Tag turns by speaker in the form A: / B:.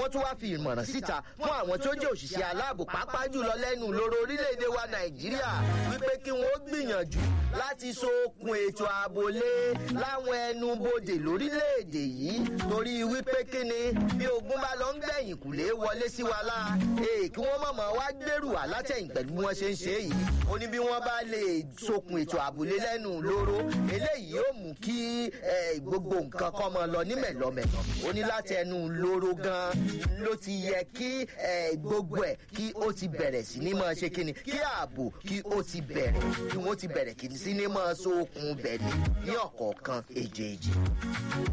A: wọ́n tún wá fi ìmọ̀ràn síta fún àwọn tó jẹ́ òṣìṣẹ́ aláàbò pàápàá jùlọ lẹ́nu lóró orílẹ̀-èdè wa nàìjíríà wípé kí wọ́n gbìyànjú láti so okùn ètò ààbò lé láwọn ẹnu bodè lórílẹ̀-èdè yìí torí wípé kí ni bí ogun bá lọ ń gbẹ̀yìn kùlé wọlé sí wa lá èè kí wọ́n mọ̀mọ́ wá gbèrú wá látẹ̀yìn pẹ̀lú bí wọ́n ṣe ń ṣe yìí ó ní bí wọ́n bá lè sokùn ètò ààbò lé lẹ́nu lóró eléyìí yóò mú kí gbogbo nǹkan kọ́ mọ lọ ní mẹ̀lọ́mẹ̀lọ́ ó ní láti ẹnu lóró gan ló ti yẹ kí gbogbo ẹ̀ kí ó ti bẹ̀rẹ̀ sí ní máa ṣe kíni kí ààbò kí ó ti bẹ̀rẹ̀ kí wọ́n ti bẹ̀rẹ̀ kí sí ní máa so okùn bẹ̀rẹ̀ ní ọ̀kọ̀ọ̀kan èjèèjì.